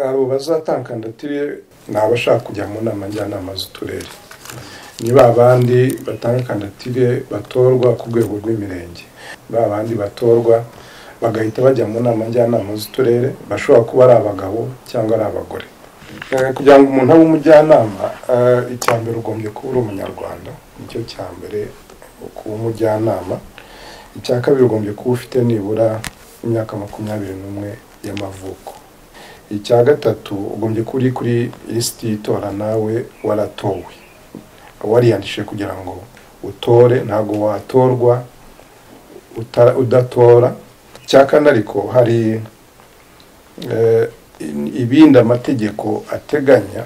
abo bazatankandatire ni abashaka kujya mu nama njyanama z'uturere ni ba bandi batanga kandatire batorwa ku rwego rw'imirenge ba bandi batorwa bagahita bajya mu nama njyanama z'uturere bashobora kuba ari abagabo cyangwa ari abagore kugira ngo umuntu abe umujyanama icya mbere ugombye kuba uri umunyarwanda nicyo cya mbere kuba umujyanama icya kabiri ugombye kuba ufite nibura imyaka makumyabiri n'umwe y'amavuko icya gatatu ugombye kuba uri kuri lisiti y'itora nawe waratowe wariyandishije kugira ngo utore ntabwo watorwa udatora cya kane ariko hari ibindi amategeko ateganya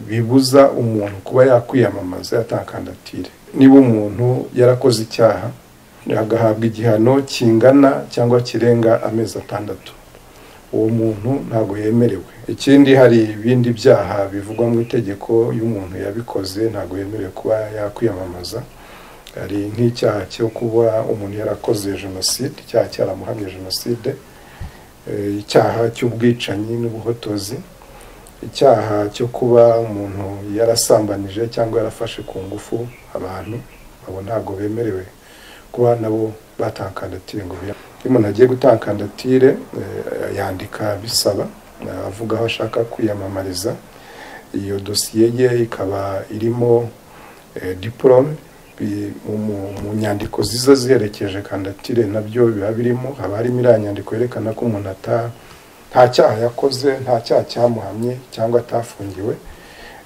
bibuza umuntu kuba yakwiyamamaza yatakandatire niba umuntu yarakoze icyaha agahabwa igihano kingana cyangwa kirenga amezi atandatu uwo muntu ntabwo yemerewe ikindi hari ibindi byaha bivugwa mu itegeko y'umuntu yabikoze ntabwo yemerewe kuba yakwiyamamaza hari nk'icyaha cyo kuba umuntu yarakoze jenoside icyaha cyaramuhamye jenoside icyaha cy'ubwicanyi n'ubuhotozi icyaha cyo kuba umuntu yarasambanije cyangwa yarafashe ku ngufu abantu abo ntabwo bemerewe kuba nabo batakandatire ngo biya iyo umuntu agiye gutakandatire yandika bisaba avuga aho ashaka kwiyamamariza iyo dosiye ye ikaba irimo diporome mu nyandiko ziza ziherekeje kandatire nabyo biba birimo haba harimo iriya nyandiko yerekana ko umuntu nta cyaha yakoze nta cyaha cyamuhamye cyangwa atafungiwe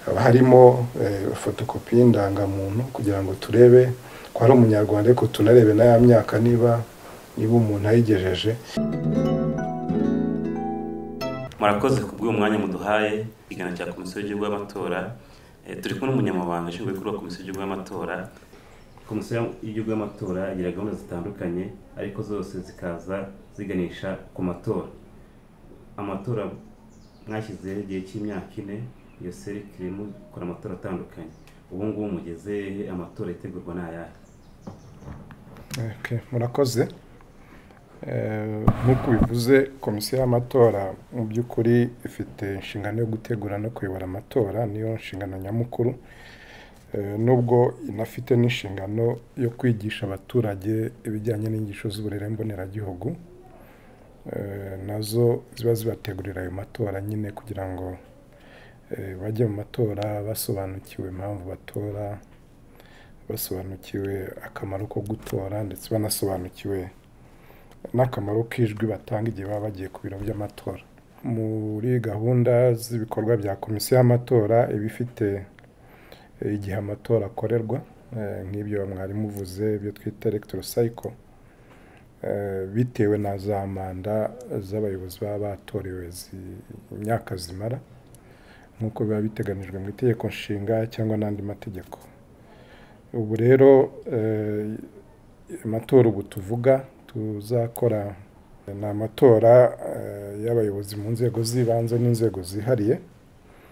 haba harimo fotokopi y'indangamuntu kugira ngo turebe ko ari umunyarwanda ariko tunarebe n'aya myaka niba niba umuntu ayigejeje murakoze ku bw'uwo mwanya muduhaye ikiganiro cya komisiyo y'igihugu y'amatora turi kumwe n'umunyamabanga ushinzwe kuri komisiyo y'igihugu y'amatora komisiyo y'igihugu y'amatora igira gahunda zitandukanye ariko zose zikaza ziganisha ku matora amatora mwashyizeho igihe cy'imyaka ine iyo seri kirimo gukora amatora atandukanye ubu ngubu mugeze amatora yitegurwa ni ayahe murakoze nk'uko bivuze komisiyo y'amatora mu by'ukuri ifite inshingano yo gutegura no kuyobora amatora niyo nshingano nyamukuru nubwo inafite n'inshingano yo kwigisha abaturage ibijyanye n'inyigisho z'uburere mboneragihugu nazo ziba zibategurira ayo matora nyine kugira ngo bajye mu matora basobanukiwe impamvu batora basobanukiwe akamaro ko gutora ndetse banasobanukiwe n'akamaro k'ijwi batanga igihe baba bagiye ku biro by'amatora muri gahunda z'ibikorwa bya komisiyo y'amatora iba ifite igihe amatora akorerwa nk'ibyo mwari muvuze ibyo twita elegitorisayiko bitewe na za manda z'abayobozi baba batorewe imyaka zimara nk'uko biba biteganijwe mu itegeko nshinga cyangwa n'andi mategeko ubu rero amatora ubu tuvuga tuzakora ni amatora y'abayobozi mu nzego z'ibanze n'inzego zihariye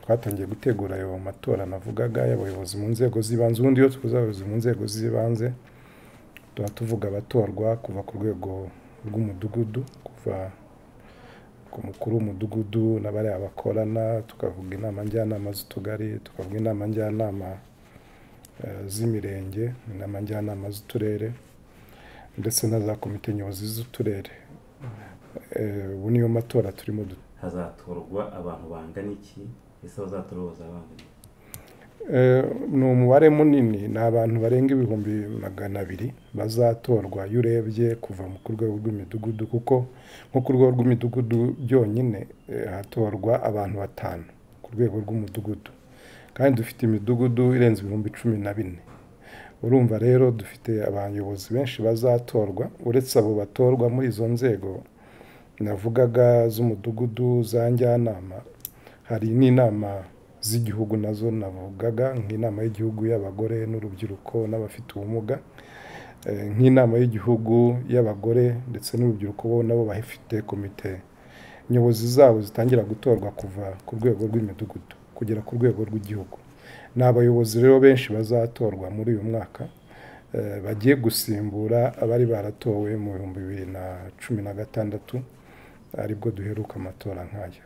twatangiye gutegura ayo matora navugaga y'abayobozi mu nzego z'ibanze ubundi iyo tuvuze abayobozi mu nzego z'ibanze tuba tuvuga abatorwa kuva ku rwego rw'umudugudu kuva ku mukuru w'umudugudu n'abariya bakorana tukavuga inama njyanama z'utugari tukavuga inama njyanama z'imirenge inama njyanama z'uturere ndetse na za komite nyobozi z'uturere ubu niyo matora turimo hazatorwa abantu bangana iki ese bazatora bazabangana ni umubare munini ni abantu barenga ibihumbi magana abiri bazatorwa iyo urebye kuva ku rwego rw'imidugudu kuko nko ku rwego rw'imidugudu byonyine hatorwa abantu batanu ku rwego rw'umudugudu kandi dufite imidugudu irenze ibihumbi cumi na bine urumva rero dufite abayobozi benshi bazatorwa uretse abo batorwa muri izo nzego navugaga z'umudugudu za njyanama hari n'inama z'igihugu nazo navugaga nk'inama y'igihugu y'abagore n'urubyiruko n'abafite ubumuga nk'inama y'igihugu y'abagore ndetse n'urubyiruko bo nabo bafite komite nyobozi zabo zitangira gutorwa kuva ku rwego rw'imidugudu kugera ku rwego rw'igihugu ni abayobozi rero benshi bazatorwa muri uyu mwaka bagiye gusimbura abari baratowe mu bihumbi bibiri na cumi na gatandatu aribwo duheruka amatora nk'aya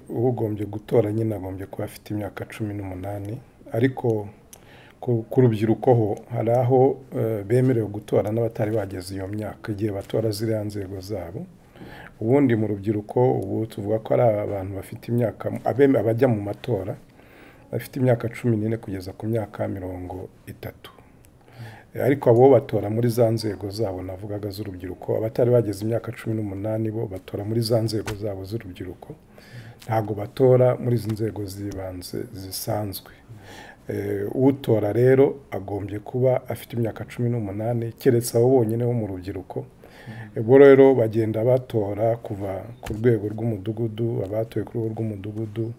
ugombye gutora nyine agombye kuba afite imyaka cumi n'umunani ariko ku rubyiruko ho hari aho bemerewe gutora n'abatari bageze iyo myaka igihe batora ziriya nzego zabo ubundi mu rubyiruko ubu tuvuga ko ari abantu bafite imyaka abajya mu matora bafite imyaka cumi n'ine kugeza ku myaka mirongo itatu ariko abo batora muri za nzego zabo navugaga z'urubyiruko abatari bageze imyaka cumi n'umunani bo batora muri za nzego zabo z'urubyiruko ntabwo batora muri izi nzego z'ibanze zisanzwe utora rero agombye kuba afite imyaka cumi n'umunani keretse abo bonyine bo mu rubyiruko bo rero bagenda batora kuva ku rwego rw'umudugudu abatoye ku rwego rw'umudugudu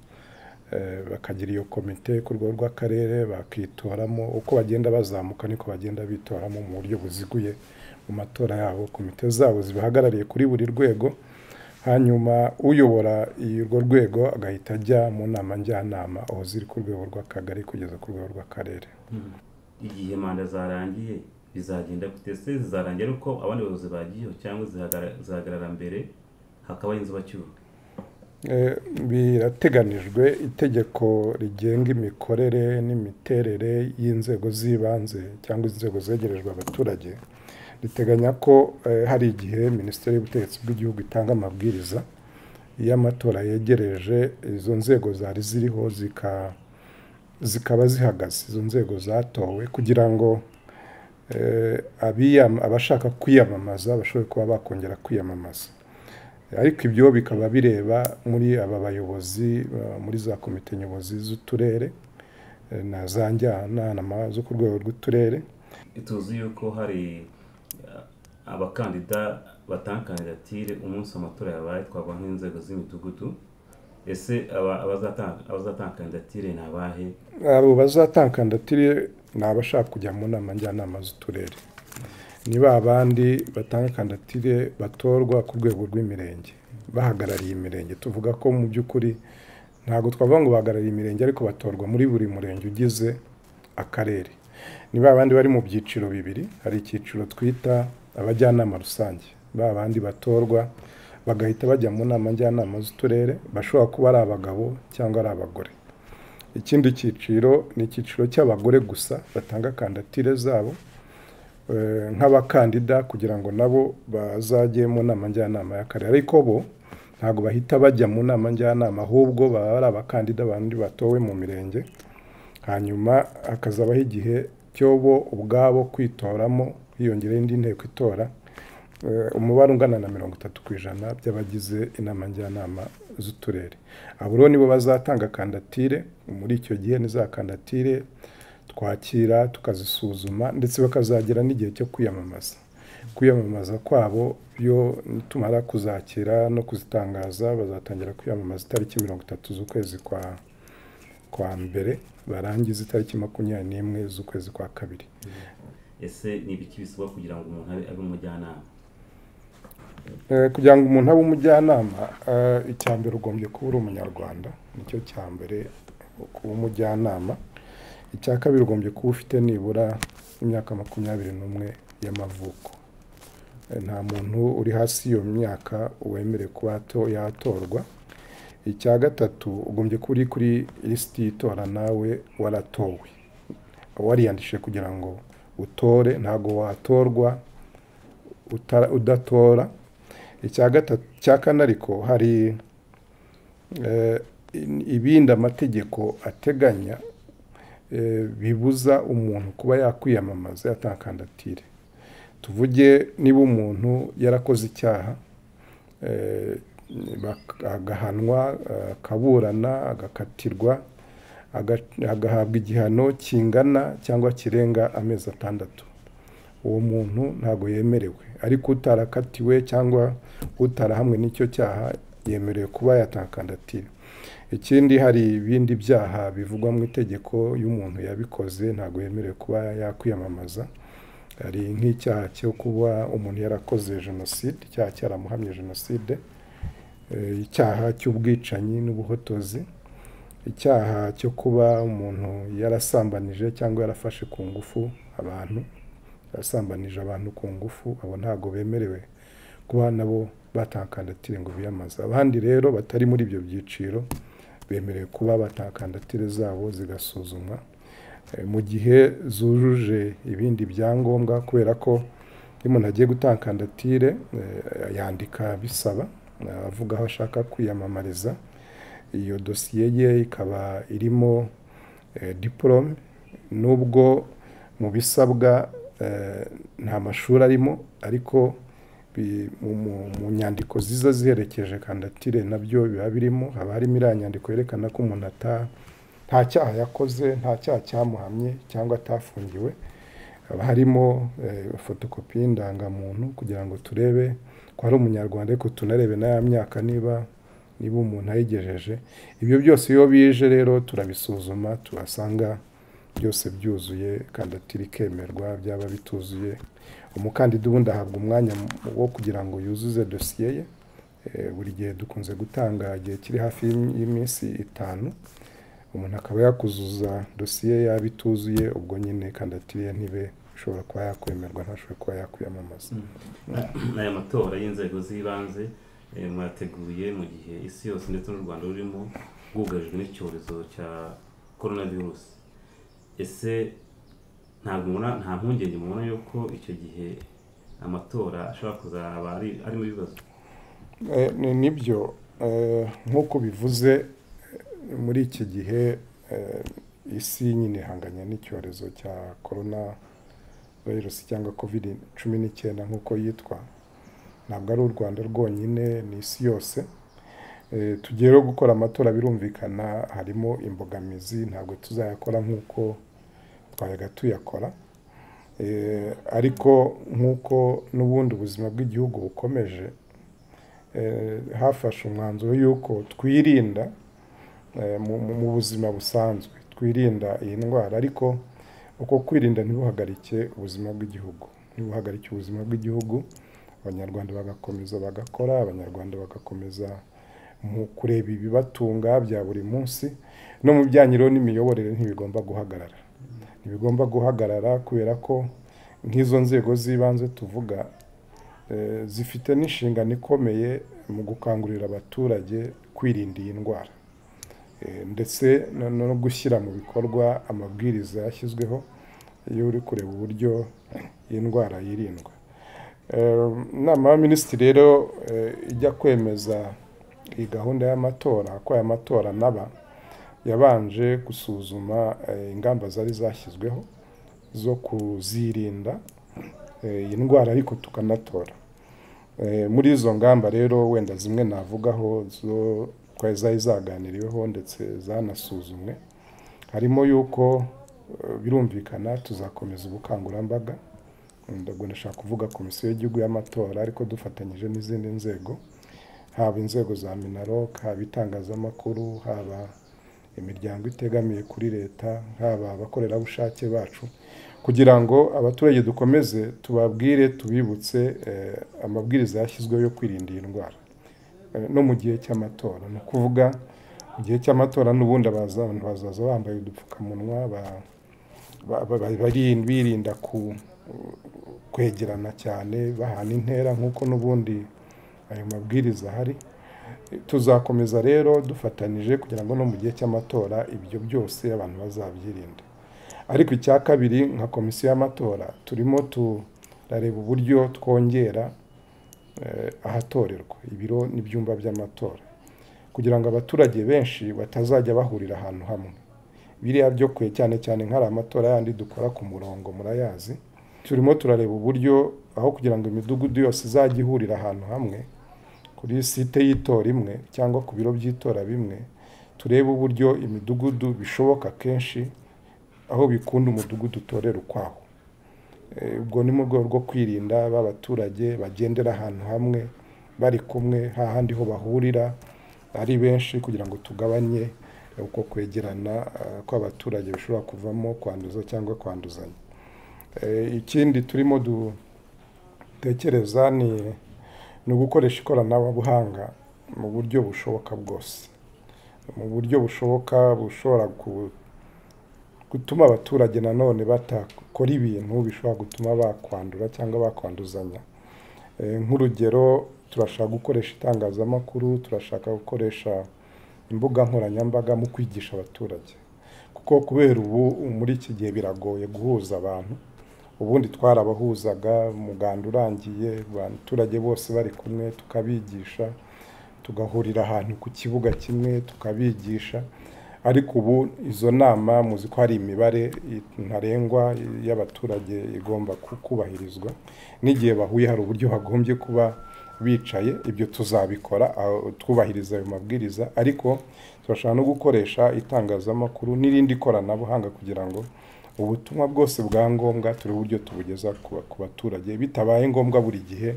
bakagira iyo komite ku rwego rw'akarere bakitoramo uko bagenda bazamuka niko bagenda bitoramo mu buryo buziguye mu matora yabo komite zabo zibahagarariye kuri buri rwego hanyuma uyobora urwo rwego agahita ajya mu nama njyanama aho ziri ku rwego rw'akagari kugeza ku rwego rw'akarere igihe manda zarangiye bizagenda se zizarangira uko abandi bayobozi bagiyeho cyangwa zihagarara mbere hakaba inzu bacyuka birateganijwe itegeko rigenga imikorere n'imiterere y'inzego z'ibanze cyangwa inzego zegerejwe abaturage riteganya ko hari igihe minisiteri y'ubutegetsi bw'igihugu itanga amabwiriza iyo amatora yegereje izo nzego zari ziriho zikaba zihagaze izo nzego zatowe kugira ngo abashaka kwiyamamaza bashobore kuba bakongera kwiyamamaza ariko ibyo bikaba bireba muri aba bayobozi muri za komite nyobozi z'uturere na za njyanama zo ku rwego rw'uturere tuzi yuko hari abakandida batanga kandidatire umunsi amatora yabaye twavuga nk'inzego z'imidugudu ese abazatanga kandidatire ni abahe abo bazatanga kandidatire ni abashaka kujya mu nama njyanama z'uturere niba abandi batanga kandidatire batorwa ku rwego rw'imirenge bahagarariye imirenge tuvuga ko mu by'ukuri ntabwo twavuga ngo bahagarariye imirenge ariko batorwa muri buri murenge ugize akarere niba abandi bari mu byiciro bibiri hari icyiciro twita abajyanama rusange ba bandi batorwa bagahita bajya mu nama njyanama z'uturere bashobora kuba ari abagabo cyangwa ari abagore ikindi cyiciro ni icyiciro cy'abagore gusa batanga kandidatire zabo nk'abakandida kugira ngo nabo bazajye mu nama njyanama y'akarere ariko bo ntabwo bahita bajya mu nama njyanama ahubwo baba ari abakandida bandi batowe mu mirenge hanyuma hakazabaho igihe cyo bo ubwabo kwitoramo hiyongeraho indi nteko itora umubare ungana na mirongo itatu ku ijana by'abagize inama njyanama z'uturere abo rero nibo bazatanga kandatire muri icyo gihe ni za kandatire twakira tukazisuzuma ndetse bakazagera n'igihe cyo kwiyamamaza kwiyamamaza kwabo byo tumara kuzakira no kuzitangaza bazatangira kwiyamamaza itariki mirongo itatu z'ukwezi kwa kwa mbere barangiza itariki makumyabiri n'imwe z'ukwezi kwa kabiri ese ni ibiki bisaba kugira ngo umuntu abe umujyanama kugira ngo umuntu abe umujyanama icya mbere ugombye kuba uri umunyarwanda nicyo cya mbere kuba umujyanama icya kabiri ugombye kuba ufite nibura imyaka makumyabiri n'umwe y'amavuko nta muntu uri hasi y'iyo myaka wemerewe kuba yatorwa icya gatatu ugombye kuba uri kuri lisiti y'itora nawe waratowe wariyandishije kugira ngo utore ntabwo watorwa udatora icya kane ariko hari ibindi amategeko ateganya bibuza umuntu kuba yakwiyamamaza yatanga kandidatire tuvuge niba umuntu yarakoze icyaha agahanwa akaburana agakatirwa agahabwa igihano kingana cyangwa kirenga amezi atandatu uwo muntu ntabwo yemerewe ariko utarakatiwe cyangwa utarahamwe n'icyo cyaha yemerewe kuba yatanga kandidatire ikindi hari ibindi byaha bivugwa mu itegeko y'umuntu yabikoze ntabwo yemerewe kuba yakwiyamamaza hari nk'icyaha cyo kuba umuntu yarakoze jenoside icyaha cyaramuhamye jenoside icyaha cy'ubwicanyi n'ubuhotozi icyaha cyo kuba umuntu yarasambanije cyangwa yarafashe ku ngufu abantu yarasambanije abantu ku ngufu abo ntabwo bemerewe kuba nabo batakandatire ngo biyamaze abandi rero batari muri ibyo byiciro bemerewe kuba batakandatire zabo zigasuzumwa Eh, mu gihe zujuje ibindi byangombwa kubera ko iyo umuntu agiye gutanga kandidatire eh, yandika bisaba eh, avuga aho ashaka kwiyamamariza iyo dosiye ye ikaba irimo eh, diporome nubwo mu bisabwa eh, nta mashuri arimo ariko bi- mu- mu- mu nyandiko ziza ziherekeje kandidatire nabyo biba birimo haba harimo iriya nyandiko yerekana ko umuntu ata- nta cyaha yakoze nta cyaha cyamuhamye cyangwa atafungiwe haba harimo eh, fotokopi y'indangamuntu kugira ngo turebe ko ari umunyarwanda ariko tunarebe n'aya myaka niba niba umuntu ayigejeje ibyo byose iyo bije rero turabisuzuma tuhasanga byose byuzuye kandidatire ikemerwa byaba bituzuye umukandida ubundi ahabwa umwanya mu- wo kugira ngo yuzuze dosiye ye Eh, buri gihe dukunze gutanga igihe kiri hafi y'im- y'iminsi itanu umuntu akaba yakuzuza dosiye yaba ituzuye ubwo nyine kandidatire ye ntibe ishobora kuba yakwemerwa ntashobore kuba yakwiyamamaza n'aya matora y'inzego z'ibanze eh, mwateguye mu gihe isi yose ndetse n'u rwanda rurimo rwugarijwe n'icyorezo cya korona virusi ese ntabwo mubona- nta mpungenge mubona yuko icyo gihe amatora ashobora kuzaba ari- arimo ibibazo Eh, ni nibyo Eh, nk'uko bivuze eh, muri iki gihe eh, isi nyine ihanganye n'icyorezo cya korona virusi cyangwa covid cumi n'icyenda nk'uko yitwa ntabwo ari u rwanda rwonyine ni isi yose Eh, tugiye rero gukora amatora birumvikana harimo imbogamizi ntabwo tuzayakora nk'uko twayaga tuyakora Eh, ariko nk'uko n'ubundi ubuzima bw'igihugu bukomeje eh, hafashe umwanzuro y'uko twirinda eh, mu mu- mu buzima busanzwe twirinda iyi ndwara ariko uko kwirinda ntibuhagarike ubuzima bw'igihugu ntibuhagarike ubuzima bw'igihugu abanyarwanda bagakomeza bagakora abanyarwanda bagakomeza mu kureba ibibatunga bya buri munsi no mu bijyanye rero n'imiyoborere ntibigomba guhagarara ntibigomba guhagarara kubera ko nk'izo nzego z'ibanze tuvuga eh, zifite n'inshingano ikomeye mu gukangurira abaturage kwirinda iyi ndwara Eh, ndetse no no gushyira mu bikorwa amabwiriza yashyizweho iyo uri kureba uburyo iyi ndwara yirindwa Eh, inama y'abaminisitiri rero eh, ijya kwemeza iyi gahunda y'amatora ko aya matora naba yabanje gusuzuma eh, ingamba zari zashyizweho zo kuzirinda eh, iyi ndwara ariko tukanatora Eh, muri izo ngamba rero wenda zimwe navugaho zo twari zari zaganiriweho ndetse zanasuzumwe harimo yuko eh, birumvikana tuzakomeza ubukangurambaga ndabwo ndashaka kuvuga komisiyo y'igihugu y'amatora ariko dufatanyije n'izindi nzego haba inzego za minarok haba itangazamakuru haba imiryango itegamiye kuri leta haba abakorerabushake bacu kugira ngo abaturage dukomeze tubabwire tubibutse eh, amabwiriza yashyizweho yo kwirinda iyi ndwara Eh, no mu gihe cy'amatora ni ukuvuga mu gihe cy'amatora n'ubundi abaza- abantu bazaza bambaye udupfukamunwa ba- ba- ba- ba- bari- birinda ku- kwegerana cyane bahana intera nk'uko n'ubundi ayo mabwiriza ahari tuzakomeza rero dufatanyije kugira ngo no mu gihe cy'amatora ibyo byose abantu bazabyirinde ariko icya kabiri nka komisiyo y'amatora turimo turareba uburyo twongera eh, ahatorerwa ibiro n'ibyumba by'amatora kugira ngo abaturage benshi batazajya bahurira ahantu hamwe biriya byo kwe cyane cyane nk'ari amatora yandi dukora ku murongo murayazi turimo turareba uburyo aho kugira ngo imidugudu yose izajye ihurira ahantu hamwe kuri site y'itora imwe cyangwa ku biro by'itora bimwe turebe uburyo imidugudu bishoboka kenshi aho bikunda umudugudu utorera ukwawo Eh, ubwo ni mu rwego rwo kwirinda ba baturage bagendera ahantu hamwe bari kumwe hahandi ho bahurira ari benshi kugira ngo tugabanye uko kwegerana eh, kw'abaturage bishobora kuvamo kwanduza cyangwa kwanduzanya Eh, ikindi turimo dutekereza ni ni ugukoresha ikoranabuhanga mu buryo bushoboka bwose mu buryo bushoboka bushobora ku- gutuma abaturage nanone batakora ibintu bishobora gutuma bakwandura cyangwa bakwanduzanya Eh, nk'urugero turashaka gukoresha itangazamakuru turashaka gukoresha imbuga nkoranyambaga mu kwigisha abaturage kuko kubera ubu muri iki gihe biragoye guhuza abantu ubundi twarabahuzaga umuganda urangiye abaturage bose bari kumwe tukabigisha tugahurira ahantu ku kibuga kimwe tukabigisha ariko ubu izo nama muzi ko hari imibare ntarengwa y'abaturage igomba ku- kubahirizwa n'igihe bahuye hari uburyo bagombye kuba bicaye ibyo tuzabikora aho twubahiriza ayo mabwiriza ariko turashobora no gukoresha itangazamakuru n'irindi koranabuhanga kugira ngo ubutumwa bwose bwa ngombwa turi uburyo tubugeza ku ku baturage bitabaye ngombwa buri gihe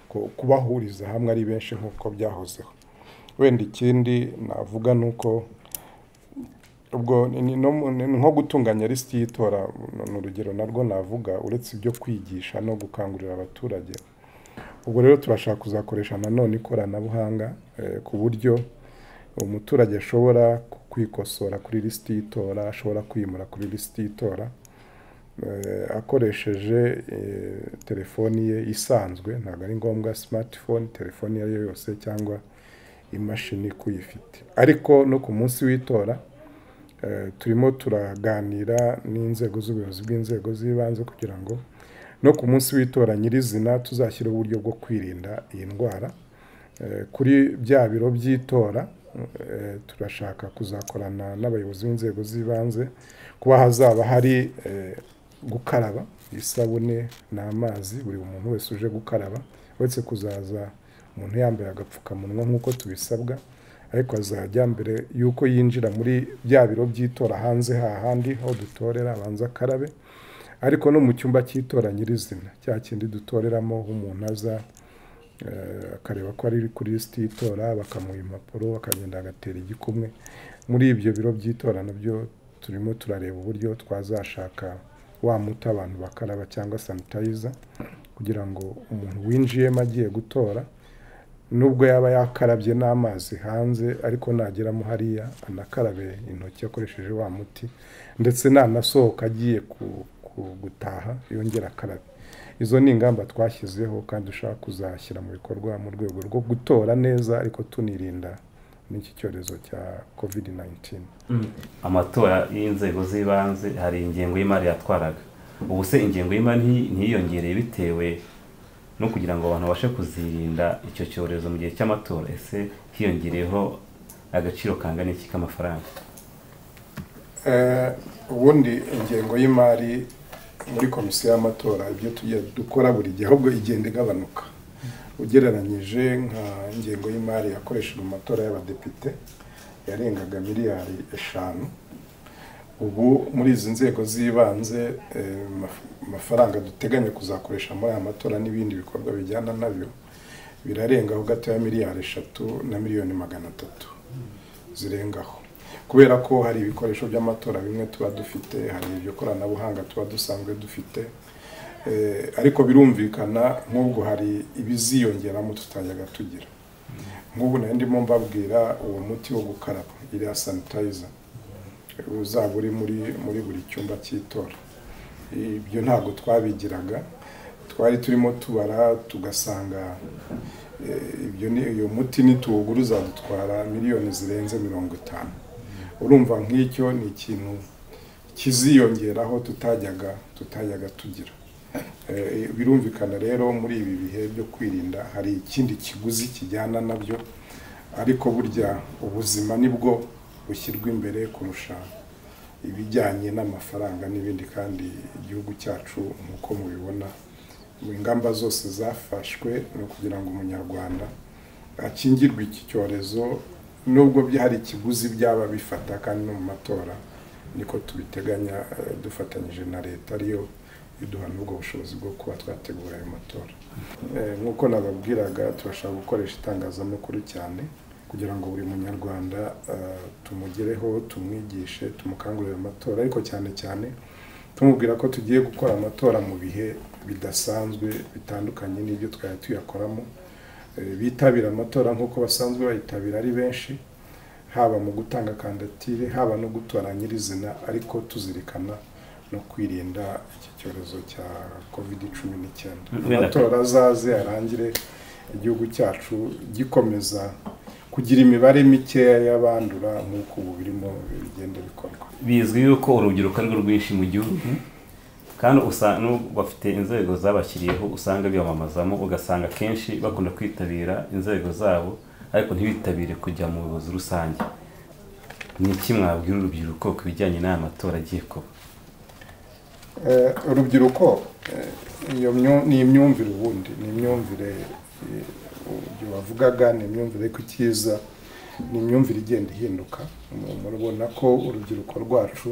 ko- kubahuriza hamwe ari benshi nk'uko byahozeho wenda ikindi navuga ni uko ubwo ni- ni no mu- ni nko gutunganya lisiti y'itora ni ni urugero narwo navuga uretse ibyo kwigisha no gukangurira abaturage ubwo rero turashaka kuzakoresha nanone ikoranabuhanga eh, ku buryo umuturage ashobora kwikosora kuri lisiti y'itora ashobora kwimura kuri lisiti y'itora eh, akoresheje eh, telefoni ye isanzwe ntabwo ari ngombwa simatifone telefoni iyo ari yo yose cyangwa imashini kuyifite ariko no ku munsi w'itora Eh, turimo turaganira n'inzego z'ubuyobozi bw'inzego z'ibanze kugira ngo no ku munsi w'itora nyirizina tuzashyiraho uburyo bwo kwirinda iyi ndwara Eh, kuri bya biro by'itora eh, turashaka kuzakorana n'abayobozi b'inzego z'ibanze kuba hazaba hari eh, gukaraba isabune n'amazi buri muntu wese uje gukaraba uretse kuzaza umuntu yambaye agapfukamunwa nk'uko tubisabwa ariko azajya mbere y'uko yinjira muri bya biro by'itora hanze hahandi aho dutorera abanza akarabe ariko no mu cyumba cy'itora nyirizina cya kindi dutoreramo aho umuntu aza eh, akareba ko ari kuri lisiti y'itora bakamuha impapuro akagenda agatera igikumwe muri ibyo biro by'itora nabyo turimo turareba uburyo twazashaka wa muti abantu bakaraba cyangwa sanitayiza kugira ngo umuntu winjiyemo agiye gutora nubwo yaba yakarabye n'amazi hanze ariko nageramo hariya anakarabe intoki akoresheje wa muti ndetse nanasohoka agiye ku- ku- gutaha yongera akarabe izo ni ingamba twashyizeho kandi dushaka kuzashyira mu bikorwa mu rwego rwo gutora neza ariko tunirinda n'iki cyorezo cya covid 19 amatora y'inzego z'ibanze hari ingengo y'imari yatwaraga ubu se ingengo y'imari nti- ntiyiyongereye bitewe no kugira ngo abantu babashe kuzirinda icyo cyorezo mu gihe cy'amatora ese hiyongereyeho agaciro kangana iki k'amafaranga Eh, ubundi ingengo y'imari muri komisiyo y'amatora ibyo tujya dukora buri gihe ahubwo igenda igabanuka ugereranyije nka ingengo y'imari yakoreshejwe mu matora y'abadepite yarengaga miliyari eshanu ubu muri izi nzego z'ibanze eh, maf- amafaranga duteganya kuzakoresha muri aya matora n'ibindi bikorwa bijyana nabyo birarengaho gatoya miliyari eshatu na miliyoni magana atatu zirengaho kubera ko hari ibikoresho by'amatora bimwe tuba dufite hari iryo koranabuhanga tuba dusanzwe dufite Eh, ariko birumvikana nk'ubwo hari ibiziyongeramo tutajyaga tugira nk'ubu nari ndimo mbabwira uwo muti wo gukaraba iriya sanitayiza uzaba uri muri muri buri cyumba cy'itora ibyo ntabwo twabigiraga twari turimo tubara tugasanga eh, ibyo ni uyu muti nituwugura uzadutwara miliyoni zirenze mirongo itanu urumva nk'icyo ni ikintu kiziyongeraho tutajyaga tutajyaga tugira Eh, birumvikana rero muri ibi bihe byo kwirinda hari ikindi kiguzi kijyana nabyo ariko burya ubuzima nibwo bushyirwa imbere kurusha ibijyanye n'amafaranga n'ibindi kandi igihugu cyacu nk'uko mubibona mu ingamba zose zafashwe ni ukugira ngo umunyarwanda akingirwe iki cyorezo nubwo bya- hari ikiguzi byaba bifata kandi no mu matora niko tubiteganya eh, dufatanyije na leta ariyo iduha n'ubwo bushobozi bwo kuba twategura ayo matora Eh, nk'uko nababwiraga turashaka gukoresha itangazamakuru cyane kugira ngo buri munyarwanda eh, tumugereho tumwigishe tumukangurire amatora ariko cyane cyane tumubwira ko tugiye gukora amatora mu bihe bidasanzwe bitandukanye n'ibyo twari tuyakoramo Eh, bitabira amatora nk'uko basanzwe bayitabira ari benshi haba mu gutanga kandidatire haba no gutora nyirizina ariko tuzirikana no kwirinda iki cyorezo cya covid cumi n'icyenda Wenda- amatora azaze arangire igihugu cyacu gikomeza kugira imibare mikeya y'abandura nk'uko ubu birimo bigenda bikorwa bizwi yuko urubyiruko ari rwo rwinshi mu gihugu kandi usanga bafite inzego zabashyiriyeho usanga biyamamazamo ugasanga akenshi bakunda kwitabira inzego zabo ariko ntibitabire kujya mu buyobozi rusange ni iki mwabwira urubyiruko ku bijyanye n'aya matora agiye kuba urubyiruko ni imyumvire ubundi ni imyumvire wavugaga ni imyumvire ku cyiza ni imyumvire igenda ihinduka murabona ko urubyiruko rwacu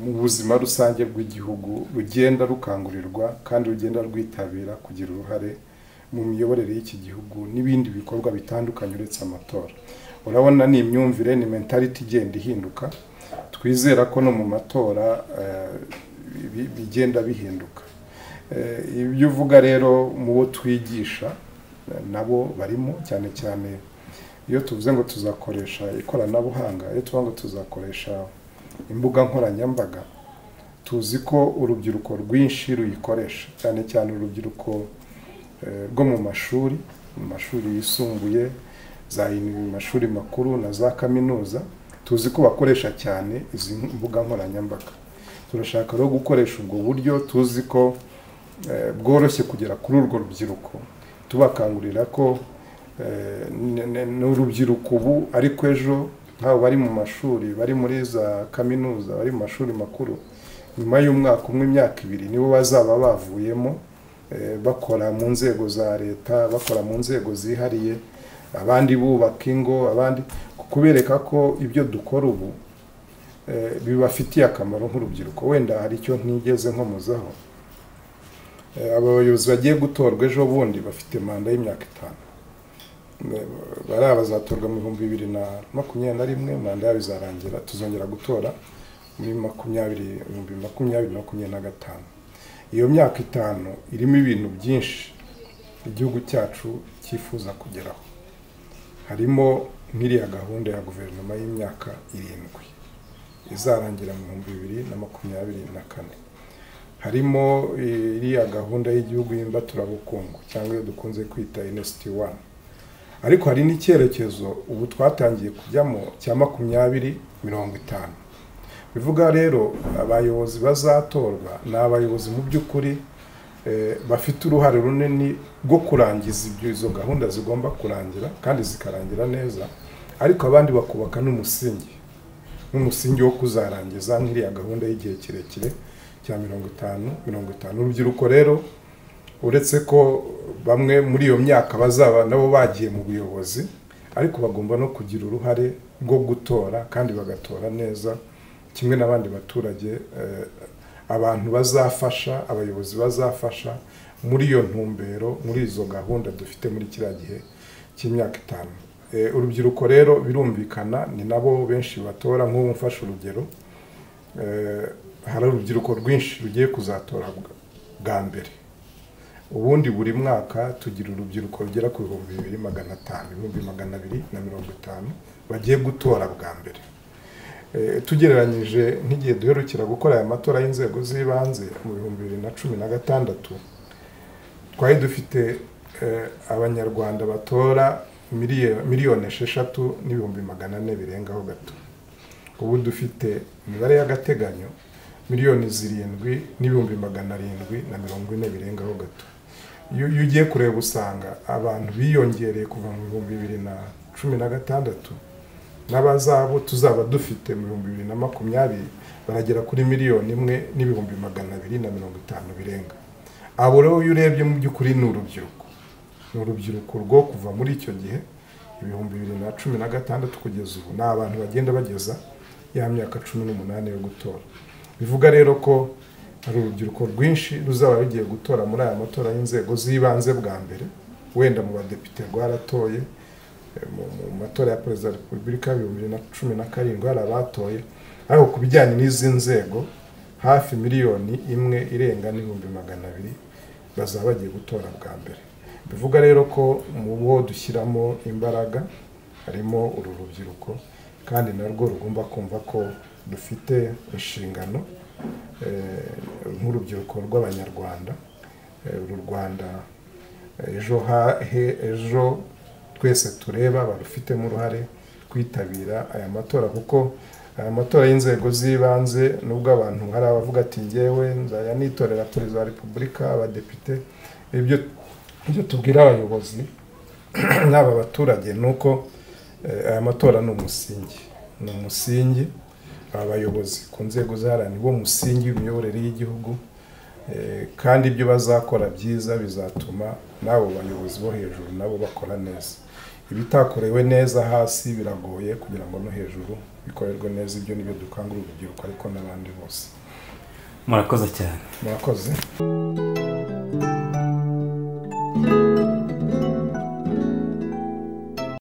mu buzima rusange bw'igihugu rugenda rukangurirwa kandi rugenda rwitabira kugira uruhare mu miyoborere y'iki gihugu n'ibindi bikorwa bitandukanye uretse amatora urabona ni imyumvire ni mentality igenda ihinduka twizera ko no mu matora bigenda bihinduka ibyo uvuga rero mu bo twigisha nabo barimo cyane cyane iyo tuvuze ngo tuzakoresha ikoranabuhanga iyo tuvuga ngo tuzakoresha imbuga nkoranyambaga tuzi ko urubyiruko rwinshi ruyikoresha cyane cyane urubyiruko rwo mu mashuri mu mashuri yisumbuye za mashuri makuru na za kaminuza tuzi ko bakoresha cyane izi mbuga nkoranyambaga turashaka rero gukoresha ubwo buryo tuzi ko bworoshye kugera kuri urwo rubyiruko tubakangurira ko ni urubyiruko ubu ariko ejo nk'abo bari mu mashuri bari muri za kaminuza bari mu mashuri makuru nyuma y'umwaka umwe imyaka ibiri nibo bazaba bavuyemo bakora mu nzego za leta bakora mu nzego zihariye abandi bubaka ingo abandi kubereka ko ibyo dukora ubu bibafitiye akamaro nk'urubyiruko wenda hari icyo ntigeze nkomozaho aba bayobozi bagiye gutorwa ejo bundi bafite manda y'imyaka itanu bariya bazatorwa mu bihumbi bibiri na makumyabiri na rimwe manda yabo izarangira tuzongera gutora muri makumyabiri ibihumbi makumyabiri makumyabiri na gatanu iyo myaka itanu irimo ibintu byinshi igihugu cyacu cyifuza kugeraho harimo nk'iriya gahunda ya guverinoma y'imyaka irindwi izarangira mu bihumbi bibiri na makumyabiri na kane harimo iriya gahunda y'igihugu y'imbaturabukungu cyangwa iyo dukunze kwita inesiti wani ariko hari n'icyerekezo ubu twatangiye kujyamo cya makumyabiri mirongo itanu bivuga rero abayobozi bazatorwa ni abayobozi mu by'ukuri bafite uruhare runini rwo kurangiza izo gahunda zigomba kurangira kandi zikarangira neza ariko abandi bakubaka n'umusingi n'umusingi wo kuzarangiza nk'iriya gahunda y'igihe kirekire cya mirongo itanu mirongo itanu urubyiruko rero uretse ko bamwe muri iyo myaka bazaba nabo bagiye mu buyobozi ariko bagomba no kugira uruhare rwo gutora kandi bagatora neza kimwe n'abandi baturage abantu bazafasha abayobozi bazafasha muri iyo ntumbero muri izo gahunda dufite muri kiriya gihe cy'imyaka itanu urubyiruko rero birumvikana ni nabo benshi batora nk'ubu mfashe urugero hari urubyiruko rwinshi rugiye kuzatora bwa mbere ubundi buri mwaka tugira urubyiruko rugera ku bihumbi bibiri magana atanu ibihumbi magana abiri na mirongo itanu bagiye gutora bwa mbere tugereranyije nk'igihe duherukira gukora aya matora y'inzego z'ibanze mu bihumbi bibiri na cumi na gatandatu twari dufite abanyarwanda batora miliyoni esheshatu n'ibihumbi magana ane birengaho gato ubu dufite imibare y'agateganyo miliyoni zirindwi n'ibihumbi magana arindwi na mirongo ine birengaho gato iyo ugiye kureba usanga abantu biyongereye kuva mu bihumbi bibiri na cumi na gatandatu n'abazabo tuzaba dufite mu bihumbi bibiri na makumyabiri baragera kuri miliyoni imwe n'ibihumbi magana abiri na mirongo itanu birenga abo rero iyo urebye mu by'ukuri ni urubyiruko ni urubyiruko rwo kuva muri icyo gihe ibihumbi bibiri na cumi na gatandatu kugeza ubu ni abantu bagenda bageza ya myaka cumi n'umunani yo gutora bivuga rero ko hari urubyiruko rwinshi ruzaba rugiye gutora muri aya matora y'inzego z'ibanze bwa mbere wenda mu badepite rwaratoye mu matora ya perezida wa repubulika y'ibihumbi bibiri na cumi na karindwi hari abatoye ariko ku bijyanye n'izi nzego hafi miliyoni imwe irenga n'ibihumbi magana abiri bazaba bagiye gutora bwa mbere bivuga rero ko mu bo dushyiramo imbaraga harimo uru rubyiruko kandi narwo rugomba kumva ko dufite inshingano nk'urubyiruko rw'abanyarwanda uru rwanda ejo hahe ejo twese tureba barufitemo uruhare kwitabira aya matora kuko aya matora y'inzego z'ibanze nubwo abantu hari abavuga ati ngewe nzajya nitorera perezida wa repubulika abadepite ibyo ibyo tubwira abayobozi n'aba baturage ni uko aya matora ni umusingi ni umusingi abayobozi ku nzego z'aharani bo musingi w'imiyoborere y'igihugu kandi ibyo bazakora byiza bizatuma n'abo bayobozi bo hejuru nabo bakora neza ibitakorewe neza hasi biragoye kugira ngo no hejuru bikorerwe neza ibyo nibyo dukangurira urubyiruko ariko n'abandi bose murakoze cyane murakoze